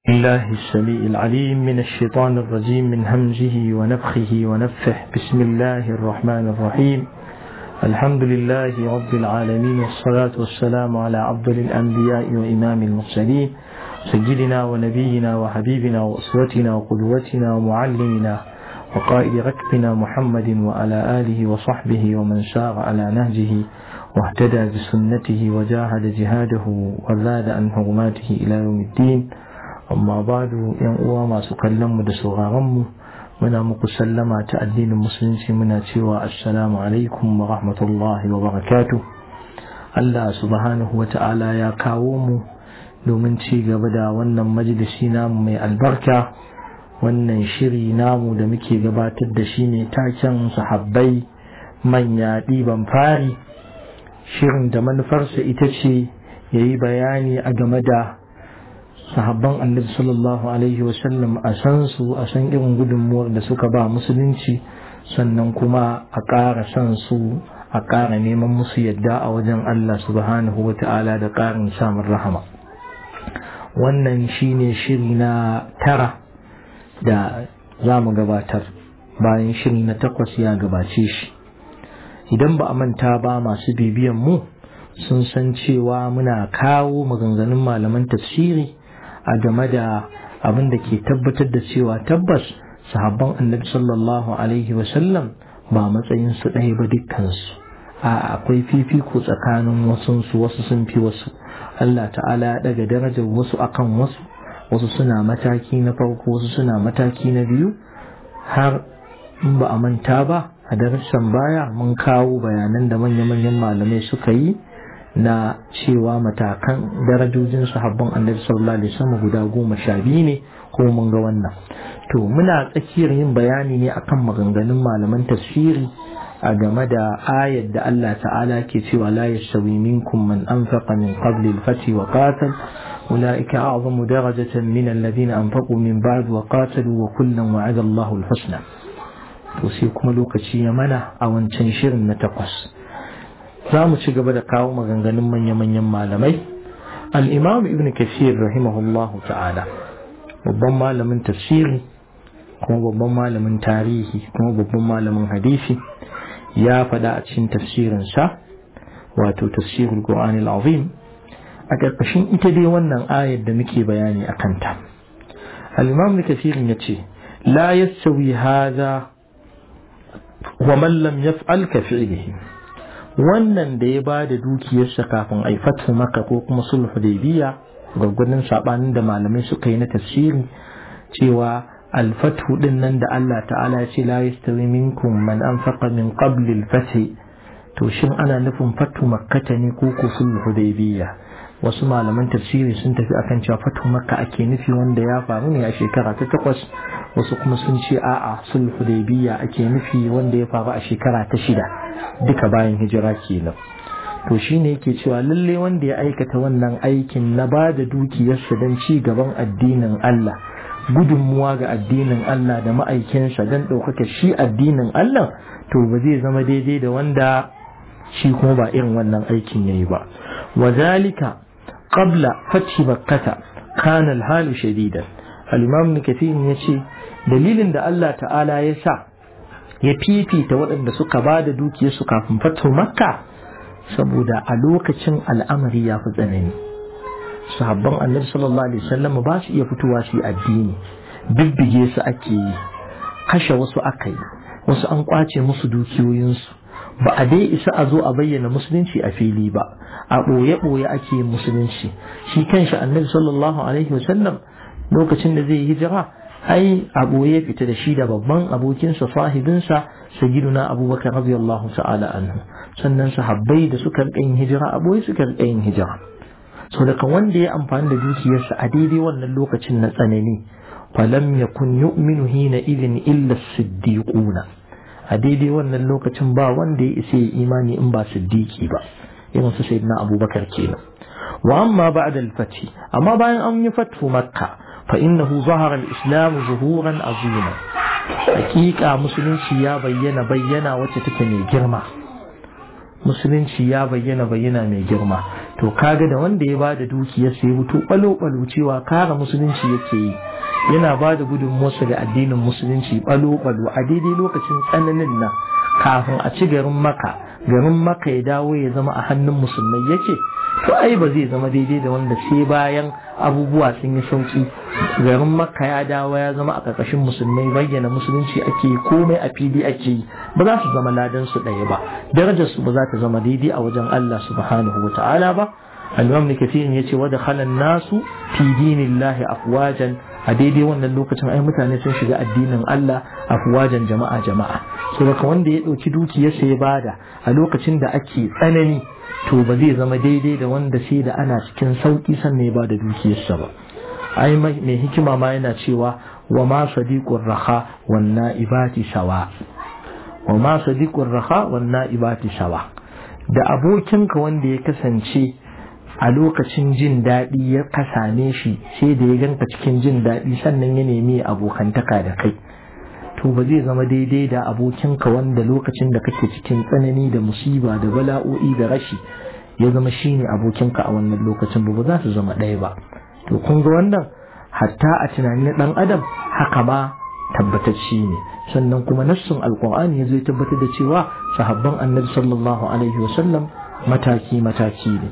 الله السميع العليم من الشيطان الرجيم من همزه ونفخه ونفه بسم الله الرحمن الرحيم الحمد لله رب العالمين والصلاة والسلام على أفضل الأنبياء وإمام المرسلين سيدنا ونبينا وحبيبنا وأسوتنا وقدوتنا ومعلمنا وقائد ركبنا محمد وعلى آله وصحبه ومن سار على نهجه واهتدى بسنته وجاهد جهاده وزاد عن حرماته إلى يوم الدين amma badu yan uwa masu kallon mu da sauraron mu muna muku sallama ta addinin musulunci muna cewa assalamu alaikum wa rahmatullahi wa barakatuh Allah subhanahu wa ta'ala ya kawo mu domin ci gaba da wannan majalisi namu mai albarka wannan shiri namu da muke gabatar da shi ne taken sahabbai manya ɗiban fari shirin da manufarsa ita ce ya yi bayani a game da sahabban annabi sallallahu alaihi wasallam a san su a san irin gudunmuwar da suka ba musulunci sannan kuma a ƙara san su a ƙara neman musu yadda a wajen Allah subhanahu wa ta'ala da ƙarin samun rahama wannan shine shiri na tara da za mu gabatar bayan shiri na takwas ya gabace shi idan ba a manta ba masu bibiyan mu sun san cewa muna kawo maganganun malaman tafsiri a game da abin da ke tabbatar da cewa tabbas sahabban annabi sallallahu alaihi wasallam ba matsayin su ɗaya ba dukkansu a akwai fifiko tsakanin wasunsu wasu sun fi wasu Allah ta'ala ya daga darajar wasu akan wasu wasu suna mataki na farko wasu suna mataki na biyu har in ba a manta ba a darussan baya mun kawo bayanan da manya-manyan malamai suka yi na cewa matakan darajojin sahabban annabi sallallahu alaihi wasallam guda goma sha biyu ne ko mun ga wannan to muna tsakiyar yin bayani ne akan maganganun malaman tafsiri a game da ayar da Allah ta'ala ke cewa la yastawi minkum man anfaqa min qabli al-fath wa qatal ulaika a'zamu darajatan min alladhina anfaqu min ba'd wa qatalu wa kullan wa'ada Allahu al-husna to sai kuma lokaci ya mana a wancan shirin na takwas za mu ci gaba da kawo maganganun manya-manyan malamai al'imam ibn kashir rahimahullahu ta'ala babban malamin tafsiri kuma babban malamin tarihi kuma babban malamin hadisi ya faɗa a cikin tafsirinsa wato tafsirul qur'an azim a ƙarƙashin ita dai wannan ayar da muke bayani a kanta al'imam ibn kashir ya ce la yastawi hadha wa man lam yaf'al ka fi'lihi wannan da ya ba da dukiyarsa kafin a fatu maka ko kuma sulhu hudaybiya gwaggwadon sabanin da malamai suka yi na tafsiri cewa alfatu din nan da Allah ta'ala ya ce la yastawi minkum man anfaqa min qabl al-fath to shin ana nufin fatu makkata ne ko ko sulhu hudaybiya wasu malaman tafsiri sun tafi akan cewa fatu makka ake nufi wanda ya faru ne a shekara ta takwas wasu kuma sun ce a'a sulhu hudaybiya ake nufi wanda ya faru a shekara ta shida duka bayan hijira kenan to shine yake cewa lalle wanda ya aikata wannan aikin na ba da dukiyarsa don ci gaban addinin Allah gudunmuwa ga addinin Allah da ma'aikinsa don ɗaukaka shi addinin Allah to ba zai zama daidai da wanda shi kuma ba irin wannan aikin yayi ba wazalika qabla fathi makkata kana al-halu shadidan al-imam kathir yace dalilin da Allah ta'ala ya sa ya fifita waɗanda suka ba da dukiyarsu kafin fatu makka saboda a lokacin al'amari ya fi tsanani sahabban annabi sallallahu alaihi wasallam ba su iya fitowa su yi addini bibbige su ake yi kashe wasu aka yi wasu an kwace musu dukiyoyinsu ba a dai isa a zo a bayyana musulunci a fili ba a ɓoye-ɓoye ake yin musulunci shi kanshi annabi sallallahu alaihi wasallam lokacin da zai yi hijira ai abu ya fita da shi da babban abokinsa sahibinsa sayyiduna abubakar radiyallahu ta'ala anhu sannan sahabbai da suka rika yin hijira abu suka rika yin hijira so daga wanda ya amfani da dukiyarsa a daidai wannan lokacin na tsanani falam yakun yu'minu hina idin illa siddiquna a daidai wannan lokacin ba wanda ya isa ya imani in ba siddiqi ba irin su sayyidina abubakar kenan wa amma ba'da al-fath amma bayan an yi fatu makka فإنه ظهر الإسلام ظهورا عظيما حقيقة مسلم يا بينا بينا وتتكني جرما مسلم يا بينا بينا من جرما to kaga da wanda ya bada dukiyar sai mutu balo balo cewa kare musulunci yake yi yana ba da gudunmuwarsa ga addinin musulunci balo balo a daidai lokacin tsananin nan kafin a ci garin maka garin maka ya dawo ya zama a hannun musulmai yake to ai ba zai zama daidai da wanda sai bayan abubuwa sun yi sauki garin makka ya dawo ya zama a ƙarƙashin musulmai bayyana musulunci ake yi komai a fili ake yi ba za su zama ladan su ɗaya ba darajar su ba za ta zama daidai a wajen Allah subhanahu wa ta'ala ba al-imam ne kafirin yace wa dakhala nasu fi dinillahi afwajan a daidai wannan lokacin ai mutane sun shiga addinin Allah afwajan jama'a jama'a so daga wanda ya ɗauki dukiyarsa ya bada a lokacin da ake tsanani to ba zai zama daidai da wanda sai da ana cikin sauki sannan ya bada dukiyarsa ba ai mai hikima ma yana cewa wa ma sadiqur raha wan naibati sawa wa ma sadiqur raha wan naibati sawa da abokinka wanda ya kasance a lokacin jin daɗi ya kasane shi sai da ya ganka cikin jin daɗi sannan ya nemi abokantaka da kai to ba zai zama daidai da abokinka wanda lokacin da kake cikin tsanani da musiba da bala'o'i da rashi ya zama shine abokinka a wannan lokacin ba ba za su zama ɗaya ba to kun ga wannan hatta a tunanin ɗan adam haka ma tabbatacci ne sannan kuma nassun alkur'ani ya zo ya tabbatar da cewa sahabban annabi sallallahu alaihi wasallam mataki mataki ne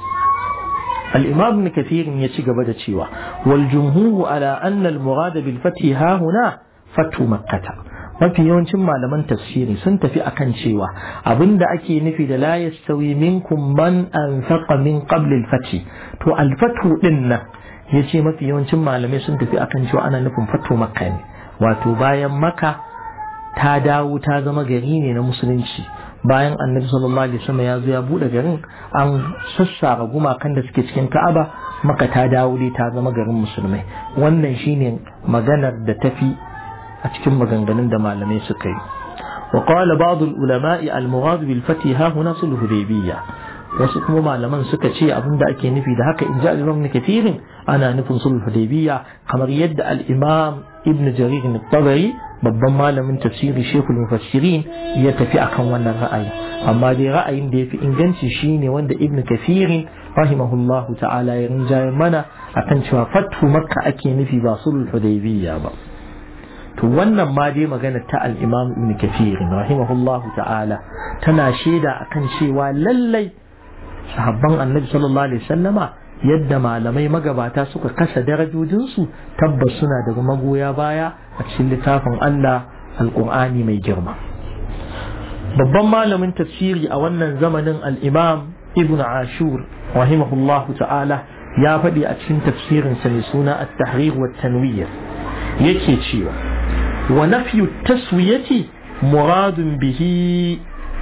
الإمام ابن كثير يتشق بدا تشيوا والجمهور على أن المراد بالفتح ها هنا فتح مكة mafi yawancin malaman tafsiri sun tafi akan cewa abinda ake nufi da la yastawi minkum man anfaqa min qabl al-fath to al-fathu din nan yace mafi yawancin malamai sun tafi akan cewa ana nufin fatu makka ne wato bayan makka ta dawo ta zama gari ne na musulunci bayan annabi sallallahu alaihi wasallam ya zo ya bude garin an sassara gumakan da suke cikin ka'aba maka ta dawo dai ta zama garin musulmai wannan shine maganar da tafi a cikin maganganun da malamai suka yi wa qala ba'd al-ulama'i al-murad bil fath ha huna sulh hudaybiyya wasu kuma malaman suka ce abin da ake nufi da haka in ji al-imam kafirin ana nufin sulh hudaybiyya kamar yadda al-imam ibn jarir al-tabari babban malamin tafsiri shekul mufassirin ya tafi akan wannan ra'ayi amma dai ra'ayin da ya fi inganci shine wanda ibn kafirin rahimahullahu ta'ala ya rinjaye mana akan cewa fathu makka ake nufi ba sulh hudaybiyya ba to wannan ma dai magana ta al-imam ibn kafirin rahimahullahu ta'ala tana shaida akan cewa lallai sahabban annabi sallallahu alaihi wasallama yadda malamai magabata suka kasa darajojinsu tabbas suna daga magoya baya a cikin littafin Allah alƙur'ani mai girma babban malamin tafsiri a wannan zamanin al-imam ibn ashur rahimahullahu ta'ala ya faɗi a cikin tafsirinsa mai suna at-tahrir wa tanwir yake cewa wa nafyu taswiyati muradun bihi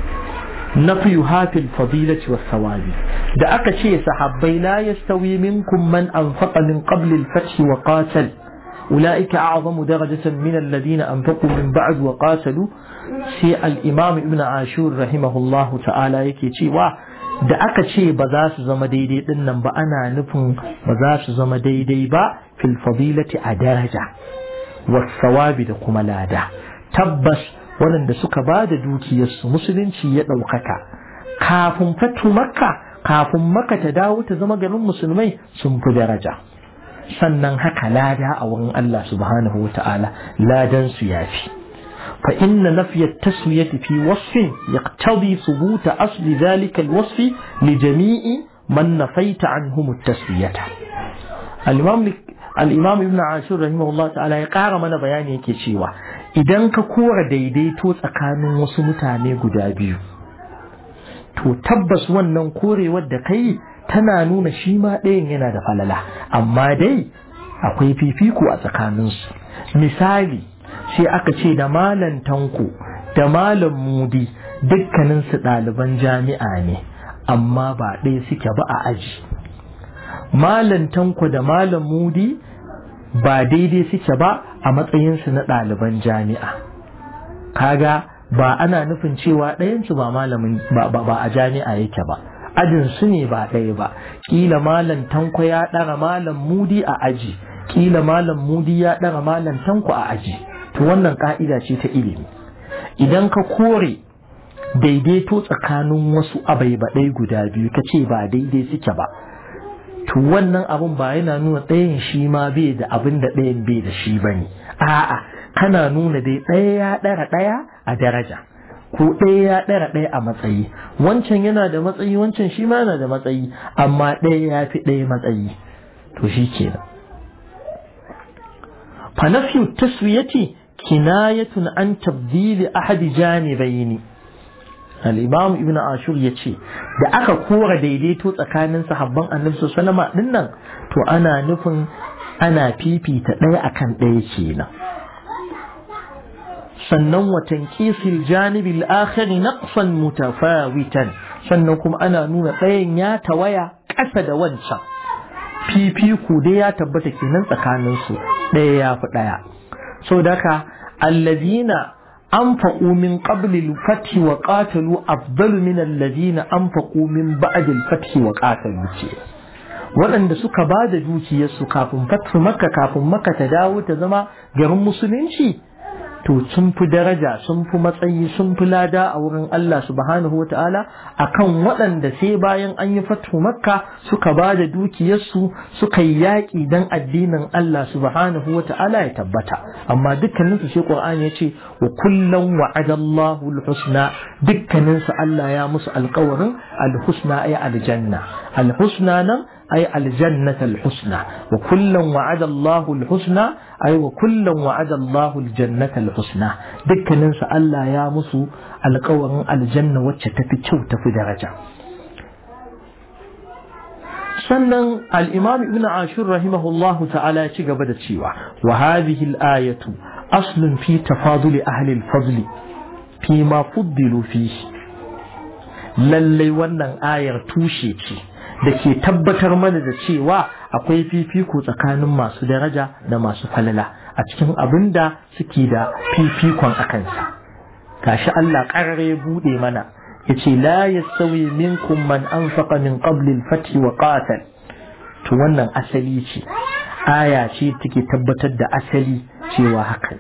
نفيها في الفضيلة والثواب da aka ce sahabbai la yastawi minkum man anfaqa min qabl al-fath wa qatal ulaika a'zamu darajatan min alladhina anfaqu min ba'd wa qatalu sai al-imam ibn ashur rahimahullahu ta'ala yake cewa da aka ce ba za su zama daidai din nan ba ana nufin ba za su zama daidai ba fil fadilati a daraja wa thawabi da kuma lada tabbas waɗanda suka ba da dukiyarsu musulunci ya ɗaukaka kafin fatu makka kafin makka ta dawo ta zama garin musulmai sun fi daraja sannan haka lada a wurin Allah subhanahu wa ta'ala ladan su yafi fa inna nafiya taswiyati fi wasfin yaqtadi thubuta asli dhalika alwasf li jami'i man nafaita anhum at-taswiyata al-imam al-imam ibn ashur rahimahullah ta'ala ya ƙara mana bayani yake cewa idan ka kora daidaito tsakanin wasu mutane guda biyu to tabbas wannan korewar da kai tana nuna shi ma ɗayan yana da falala amma dai akwai fifiko a tsakaninsu misali sai aka ce da malam tanko da malam mudi dukkaninsu ɗaliban jami'a ne amma ba ɗaya suke ba a aji malam tanko da malam mudi ba daidai suke ba a matsayinsu na ɗaliban jami'a kaga ba ana nufin cewa ɗayansu ba malamin ba a jami'a yake ba ajin su ne ba ɗaya ba ƙila malam tanko ya ɗara malam mudi a aji ƙila malam mudi ya ɗara malam tanko a aji to wannan ƙa'ida ce ta ilimi idan ka kore daidaito tsakanin wasu abaibaɗai guda biyu ka ce ba daidai suke ba to wannan abun ba yana nuna ɗayan shi ma bai da abin da ɗayan bai da shi ba ne a'a kana nuna dai ɗaya ya ɗara ɗaya a daraja ko ɗaya ya ɗara ɗaya a matsayi wancan yana da matsayi wancan shi ma yana da matsayi amma ɗaya ya fi ɗaya matsayi to shi kenan فنفي التسوية كناية عن تبديل أحد جانبين الإمام ابن عاشور يتشي da aka kora daidaito tsakanin sahabban annabi sallama din nan to ana nufin ana fifita ɗaya akan ɗaya kenan sannan wa tanqisil janibil akhir naqsan mutafawitan sannan kuma ana nuna ɗayan ya tawaya ƙasa da wancan fifiku dai ya tabbata kenan tsakanin su ɗaya ya fi ɗaya so daka allazina anfaqu min qabli al-fath wa qatalu afdalu min allazina anfaqu min ba'd al-fath wa qatalu ce waɗanda suka ba da dukiyarsu kafin fatu makka kafin makka ta dawo ta zama garin musulunci to sun fi daraja sun fi matsayi sun fi lada a wurin Allah subhanahu wa ta'ala a kan waɗanda sai bayan an yi fatu makka suka ba da dukiyarsu suka yi yaƙi don addinin Allah subhanahu wa ta'ala ya tabbata amma dukkaninsu sai Qur'ani ya ce wa kullum wa'adallahu al-husna dukkaninsu Allah ya musu alƙawarin al-husna ay aljanna al-husna nan أي الجنة الحسنى وكلا وعد الله الحسنى أي وكلا وعد الله الجنة الحسنى دك ننسى ألا يا مسو القوة الجنة وتشتفي تفي درجة sannan al'imam ibn ashur rahimahullahu ta'ala ci gaba da cewa wa hadhihi al-ayatu aslun fi tafaduli ahli al-fadli fi ma fuddilu fihi lallai wannan ayar tushe ce da ke tabbatar mana da cewa akwai fifiko tsakanin masu daraja da masu falala a cikin abin da suke da fifikon a kansa gashi Allah ƙarare ya buɗe mana ya ce la yastawi minkum man anfaqa min qabli al-fath wa qatal to wannan asali ce aya ce take tabbatar da asali cewa hakan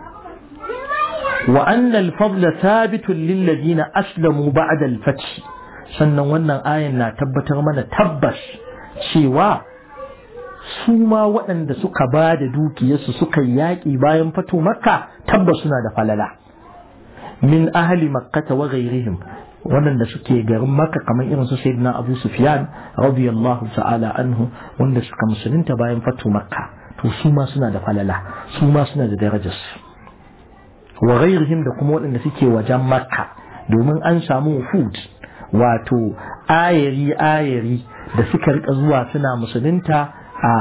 wa anna al-fadla thabitun lil ladina aslamu ba'da al-fath sannan wannan ayan na tabbatar mana tabbas cewa su ma waɗanda suka ba da dukiyarsu suka yaƙi bayan fato makka tabbas suna da falala min ahli makkata wa ghairihim waɗanda suke garin makka kamar irin su sayyidina abu sufyan radiyallahu ta'ala anhu wanda suka musulunta bayan fato makka to su ma suna da falala su ma suna da darajarsu wa ghairihim da kuma waɗanda suke wajen makka domin an samu food wato ayari ayari da suka rika zuwa suna musulunta a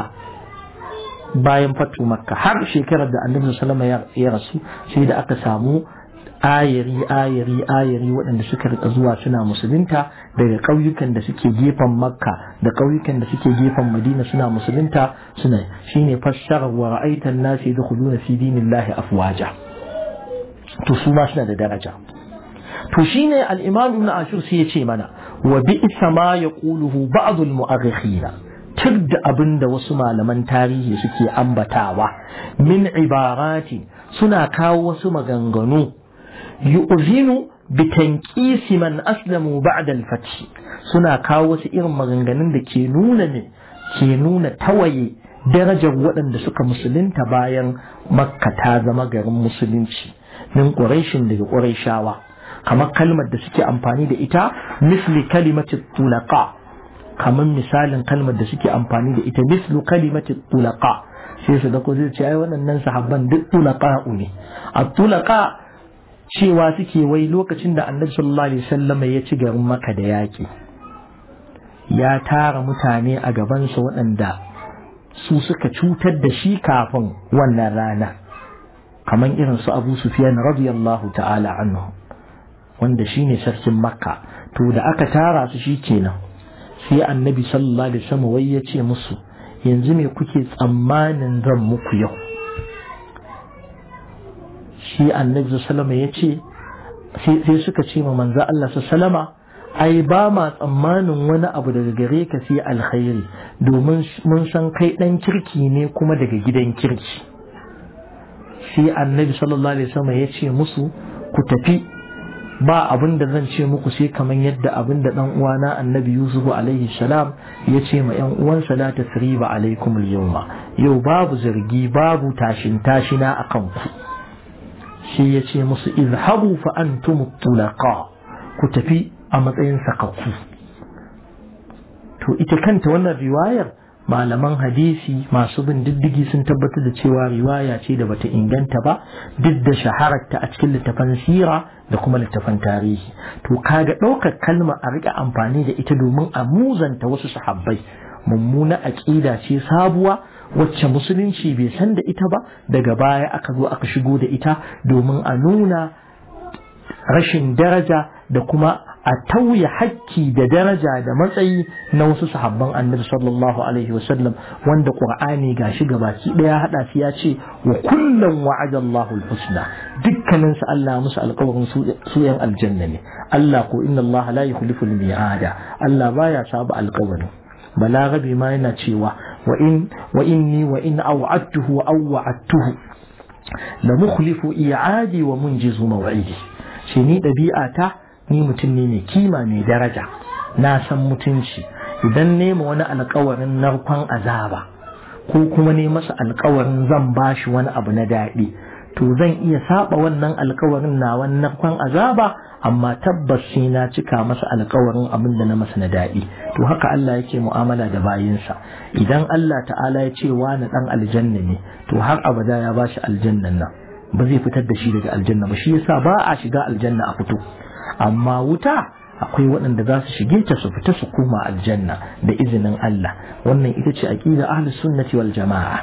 bayan fatu makka har shekarar da annabi sallama ya rasu sai da aka samu ayari ayari ayari waɗanda suka rika zuwa suna musulunta daga ƙauyukan da suke gefen makka da ƙauyukan da suke gefen madina suna musulunta suna shine fassarar wa ra'aitan nasi yadkhuluna fi dinillahi afwaja to su ma suna da daraja to shine al-imam ibn ashur sai ya ce mana wa bi'sa ma yaquluhu ba'd al-mu'arrikhina da abin da wasu malaman tarihi suke ambatawa min ibarati suna kawo wasu maganganu yu'zinu bi tanqisi man aslamu ba'da al-fath suna kawo wasu irin maganganun da ke nuna ne ke nuna tawaye darajar waɗanda suka musulunta bayan makka ta zama garin musulunci min quraishin daga quraishawa kamar kalmar da suke amfani da ita misli kalimati tulaqa kamar misalin kalmar da suke amfani da ita mislu kalimati tulaqa sai su da ko zai ce ai waɗannan sahabban duk tulaqa ne a tulaqa cewa suke wai lokacin da annabi sallallahu alaihi wasallam ya ci garin maka da yaƙi ya tara mutane a gabansa waɗanda su suka cutar da shi kafin wannan rana kamar irin su abu sufyan radiyallahu ta'ala anhu wanda shine sarkin makka to da aka tara su shi kenan sai annabi sallallahu alaihi wasallam wai ya ce musu yanzu me kuke tsammanin zan muku yau shi annabi sallallahu ya ce sai suka ce ma manzo Allah sallama ai ba ma tsammanin wani abu daga gare ka sai alkhairi domin mun san kai dan kirki ne kuma daga gidan kirki sai annabi sallallahu alaihi wasallam ya ce musu ku tafi ba abin da zan ce muku sai kamar yadda abin da dan uwana annabi yusuf alaihi salam ya ce ma yan uwansa la tasriba alaikum al-yawma yau babu zargi babu tashin tashina akan ku shi ya ce musu izhabu fa antum tulaqa ku tafi a matsayin sakakku to ita kanta wannan riwayar malaman hadisi masu bin diddigi sun tabbatar da cewa riwaya ce da bata inganta ba duk da shahararta a cikin littafan sira da kuma littafan tarihi to kaga ɗaukar kalma a riƙa amfani da ita domin a muzanta wasu sahabbai mummuna aƙida ce sabuwa wacce musulunci bai san da ita ba daga baya aka zo aka shigo da ita domin a nuna rashin daraja da kuma a tauye hakki da daraja da matsayi na wasu sahabban annabi sallallahu alaihi wasallam wanda qur'ani gashi gabaki daya hada shi ya ce wa kullum wa'ada Allahu al-husna dukkanin su Allah musu alƙawarin su yan aljanna ne Allah ko inna Allah la yukhlifu al-mi'ada Allah baya saba alƙawari balaghabi ma yana cewa wa in wa inni wa in aw'adtuhu aw wa'adtuhu la mukhlifu i'adi wa munjizu maw'idi shi ni dabi'ata ni mutum ne mai kima mai daraja na san mutunci idan nema wani alkawarin narkon azaba ko kuma ne masa alkawarin zan bashi wani abu na daɗi to zan iya saba wannan alkawarin na wannan narkon azaba amma tabbas sai na cika masa alkawarin abin da na masa na daɗi to haka Allah yake mu'amala da bayinsa idan Allah ta'ala ya ce wani dan aljanna ne to har abada ya bashi aljannan nan ba zai fitar da shi daga aljanna ba shi yasa ba a shiga aljanna a fito amma wuta akwai waɗanda za su shige ta su fita su koma aljanna da izinin Allah wannan ita ce aqida ahlus sunnati wal jama'a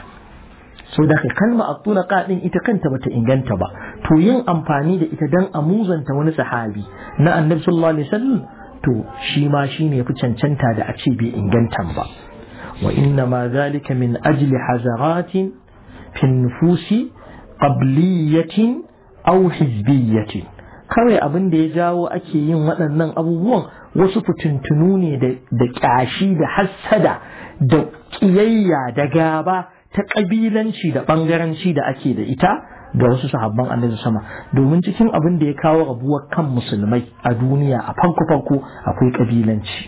so da ka kalma at-tulaqa din ita kanta bata inganta ba to yin amfani da ita dan amuzanta wani sahabi na annabi sallallahu alaihi wasallam to shi ma shine yafi cancanta da a ce bai inganta ba wa inna ma zalika min ajli hazaratin fi nufusi qabliyatin aw hizbiyatin kawai abin da ya jawo ake yin waɗannan abubuwan wasu fitintunu ne da ƙyashi da hassada da ƙiyayya da gaba ta ƙabilanci da ɓangaranci da ake da ita ga wasu sahabban annabi sama domin cikin abin da ya kawo rabuwar kan musulmai a duniya a farko farko akwai ƙabilanci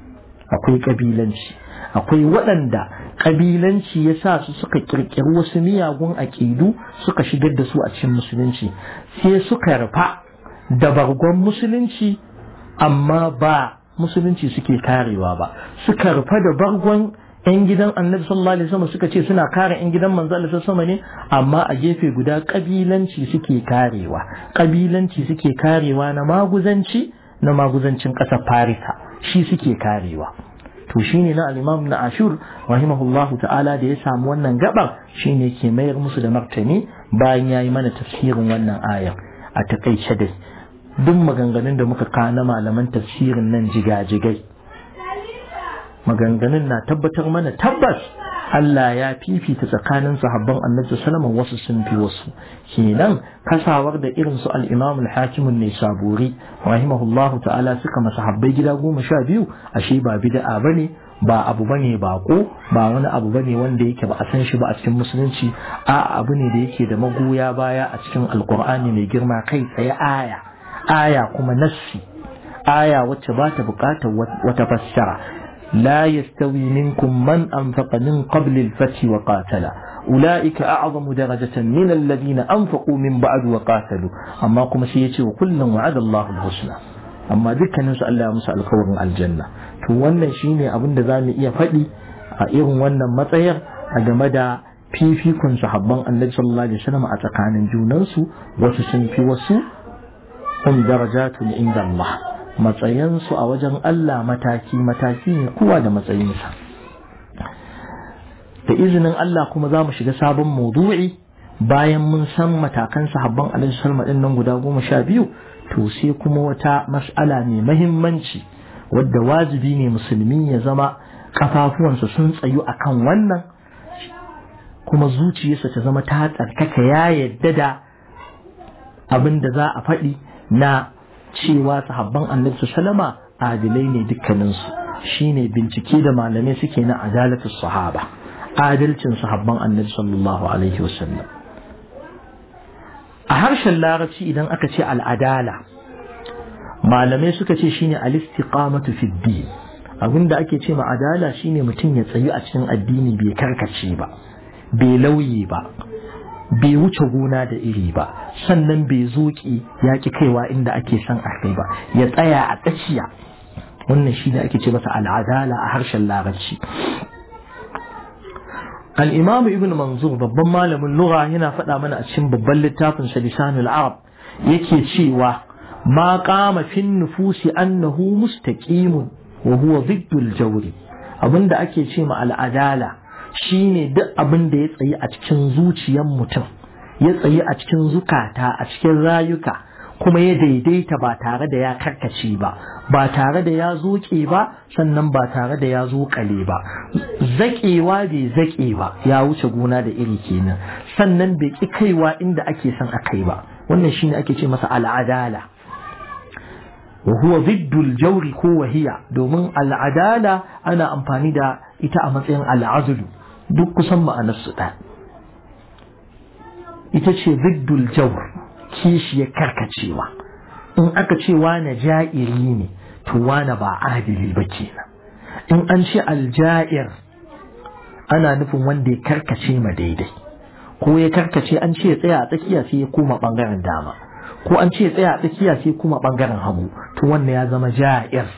akwai ƙabilanci akwai waɗanda ƙabilanci ya sa su suka ƙirƙiri wasu miyagun aƙidu suka shigar da su a cikin musulunci sai suka rufa da bargon musulunci amma ba musulunci suke karewa ba suka rufa da bargon 'yan gidan annabi sallallahu alaihi wasallam suka ce suna kare 'yan gidan manzo Allah sallallahu ne amma a gefe guda kabilanci suke karewa kabilanci suke karewa na maguzanci na maguzancin ƙasar Farisa shi suke karewa to shine na al-Imam na Ashur rahimahullahu ta'ala da ya samu wannan gabar shine ke mayar musu da martani bayan yayi mana tafsirin wannan ayar a takaice dai duk maganganun da muka kana malaman tafsirin nan jigajigai maganganun na tabbatar mana tabbas Allah ya fifita tsakanin sahabban annabi sallallahu wasu sun fi wasu kenan kasawar da irin su al-Imam al-Hakim an-Nisaburi rahimahullahu ta'ala suka masahabbai gida goma sha biyu ashe ba bid'a bane ba abu bane bako ba wani abu bane wanda yake ba a san shi ba a cikin musulunci a abu ne da yake da magoya baya a cikin alkur'ani mai girma kai tsaye aya aya kuma nassi aya wacce ba ta bukatar wata fassara لا يستوي منكم من أنفق من قبل الفتح وقاتل أولئك أعظم درجة من الذين أنفقوا من بعد وقاتلوا أما قم سيتي وكلا وعد الله الحسنى amma dukkanin su Allah ya musu alkawarin aljanna to wannan shine abin da zamu iya faɗi a irin wannan matsayar a game da fifikon sahabban Annabi sallallahu alaihi wasallam a tsakanin junansu wasu sun fi wasu hum darajatun inda Allah matsayansu a wajen Allah mataki mataki ne kowa da matsayinsa da izinin Allah kuma za mu shiga sabon maudu'i bayan mun san matakan sahabban alaihi wasallam din nan guda goma sha biyu to sai kuma wata mas'ala mai mahimmanci wadda wajibi ne musulmi ya zama kafafuwansa sun tsayu akan wannan kuma zuciyarsa ta zama ta tsarkaka ya yadda da abin da za a faɗi na cewa sahabban annabi sallama adilai ne dukkaninsu shine bincike da malamai suke na adalatus sahaba adalcin sahabban annabi sallallahu alaihi wasallam a harshen larabci idan aka ce al'adala malamai suka ce shine al-istiqamatu fi din abinda ake ce ma adala shine mutum ya tsayu a cikin addini bai karkace ba bai lauye ba bai wuce gona da iri ba sannan bai zoki ya ki kaiwa inda ake son a kai ba ya tsaya a tsakiya wannan shine ake ce masa al'adala a harshen larabci الإمام ابن منظور babban malamin lugha yana faɗa mana a cikin babban littafin sa lisanul arab yake cewa ma qama fin nufusi annahu mustaqimun wa huwa ziddul jawri abinda ake ce ma al'adala shine duk abin da ya tsayi a cikin zuciyar mutum ya tsayi a cikin zukata a cikin rayuka kuma ya daidaita ba tare da ya karkace ba ba tare da ya zoke ba sannan ba tare da ya zokale ba zaƙewa bai zaƙe ba ya wuce gona da iri kenan sannan bai ƙi kaiwa inda ake son a kai ba wannan shine ake ce masa al'adala wa huwa ziddul jawri ko wahiya domin al'adala ana amfani da ita a matsayin al'azulu duk kusan ma'anarsu ɗaya ita ce ziddul jawr kishiyar karkacewa in aka ce wane ja'iri ne to wane ba adili ba kenan in an ce alja'ir ana nufin wanda ya karkace ma daidai ko ya karkace an ce ya tsaya a tsakiya sai ya koma bangaren dama ko an ce ya tsaya a tsakiya sai kuma bangaren hagu to wannan ya zama ja'ir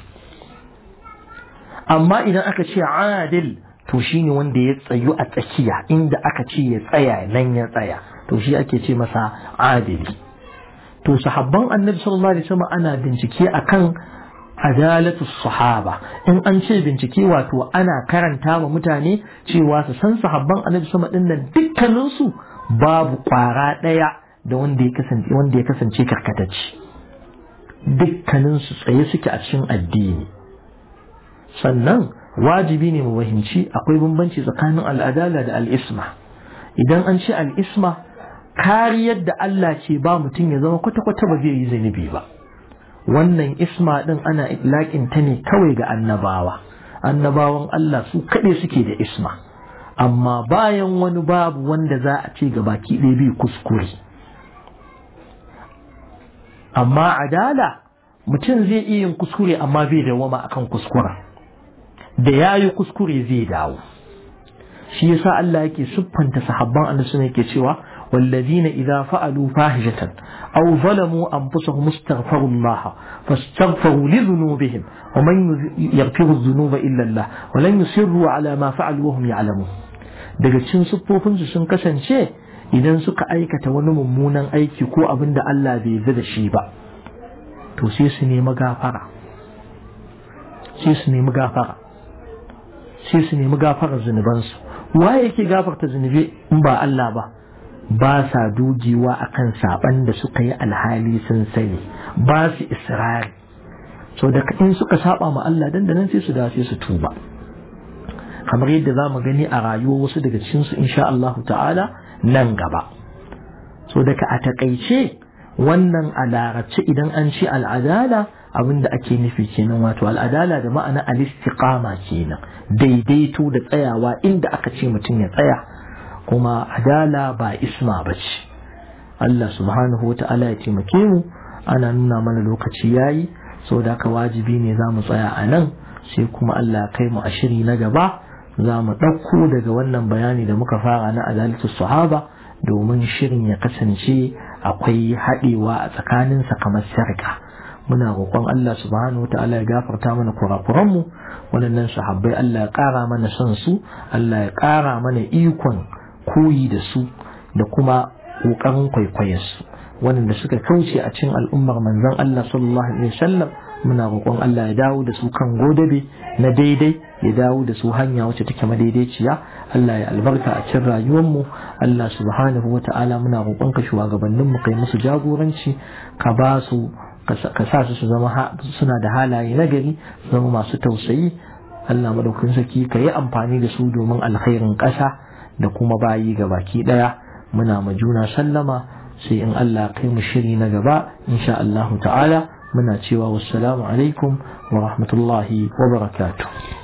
amma idan aka ce adil to shine wanda ya tsayu a tsakiya inda aka ce ya tsaya nan ya tsaya to shi ake ce masa adili to sahabban annabi sallallahu alaihi wasallam ana bincike akan adalatu sahaba in an ce bincike wato ana karanta wa mutane cewa su san sahabban annabi sallallahu alaihi wasallam dukkanin su babu kwara daya da wanda ya kasance wanda ya kasance karkatacce dukkanin su tsaye suke a cikin addini sannan wajibi ne mu fahimci akwai bambanci tsakanin al'adala da al'isma idan an ce al'isma kariyar da Allah ce ba mutum ya zama kwata-kwata ba zai yi zunubi ba wannan isma din ana itlaƙin ta ne kawai ga annabawa annabawan Allah su kaɗai suke da isma amma bayan wani babu wanda za a ce ga baki ɗaya biyu kuskure amma adala mutum zai iya yin kuskure amma bai dawama akan kuskura da ya yi kuskure zai dawo shi yasa Allah yake siffanta sahabban annabi yake cewa والذين إذا فعلوا فاحشة أو ظلموا أنفسهم استغفروا الله فاستغفروا لذنوبهم ومن يغفر الذنوب إلا الله ولن يصروا على ما فعلوا وهم يعلمون daga cikin siffofinsu sun kasance idan suka aikata wani mummunan aiki ko abin da Allah bai yarda da shi ba to sai su nemi gafara sai su nemi gafara sai su nemi gafarar zunubansu waye yake gafarta zunubi in ba Allah ba ba sa dogewa akan saban da suka yi alhali sun sani ba su israri so da in suka saba ma Allah dan da nan sai su da sai su tuba kamar yadda za mu gani a rayuwar wasu daga cikin su insha Allah ta'ala nan gaba so daga a takaice wannan a larabci idan an ce al'adala abinda ake nufi kenan wato al'adala da ma'ana al-istiqama kenan daidaito da tsayawa inda aka ce mutum ya tsaya kuma adala ba isma ba ce Allah subhanahu wa ta'ala ya taimake mu ana nuna mana lokaci yayi saboda haka wajibi ne za mu tsaya a nan sai kuma Allah kai mu a shiri na gaba za mu ɗauko daga wannan bayani da muka fara na adalatu sahaba domin shirin ya kasance akwai haɗewa a tsakaninsa kamar sarka muna roƙon Allah subhanahu wa ta'ala ya gafarta mana kurakuranmu waɗannan sahabbai Allah ya ƙara mana son su Allah ya ƙara mana ikon koyi da su da kuma ƙoƙarin kwaikwayarsu waɗanda suka kauce a cikin al'ummar manzon Allah sallallahu alaihi wasallam muna roƙon Allah ya dawo da su kan godabe na daidai ya dawo da su hanya wacce take madaidaiciya Allah ya albarka a cikin rayuwarmu Allah subhanahu wata'ala muna roƙon ka shugabannin mu kai musu jagoranci ka ba su ka sa su su zama suna da halaye nagari zama masu tausayi Allah madaukakin sarki ka yi amfani da su domin alkhairin ƙasa da kuma bayi ga baki daya muna ma juna sallama sai in Allah kai mu shiri na gaba insha Allah ta'ala muna cewa wassalamu alaikum wa rahmatullahi wa barakatuh